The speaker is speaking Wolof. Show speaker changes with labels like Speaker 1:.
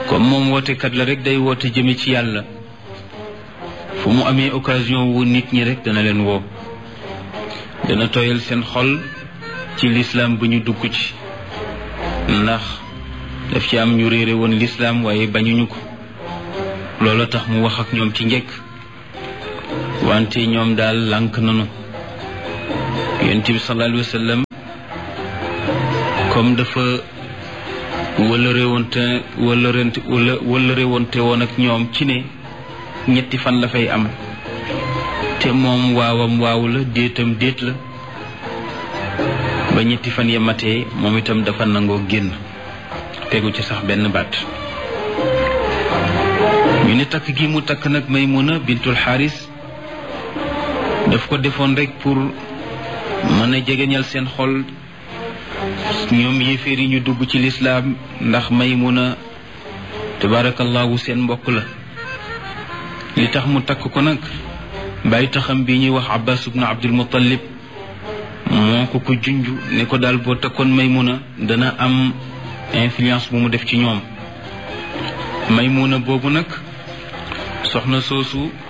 Speaker 1: comme moom wootekat la rek day woote jëme ci yàlla fu mu amee occasion wu nit ñi rek dana leen woo dana tooyal seen xol ci lislaam bu ñu dugg ci ndax daf ci am ñu réere woon lislaam waaye bañuñu ko loolu tax mu wax ak ñoom ci njëkk wante ñoom daal lànk nanu yonent bi sallallahu alayhi wa sallam comme dafa wëllëre woonte wëllërente wëllëre woonte woon ak ñoom ci ne ñetti fan la fay am te moom waawam waaw la déetam déet la ba ñetti fan ya matee moom itam dafa nangoo génn tegu ci sax benn baat ñu ne takk gi mu takk nag Maymuna bintul Xaaris daf ko defoon rek pour mën a jegeñal seen xol ñoom yéeféer yi ñu dugg ci lislaam ndax Maymuna tabarakallahu seen mbokk la li tax mu takk ko nag bàyyi taxam bi ñuy wax Abbas ibnu Abdul Muttalib moo ko ko junj ne ko daal boo takkoon Maymuna dana am influence bu mu def ci ñoom Maymuna boobu nag soxna soosu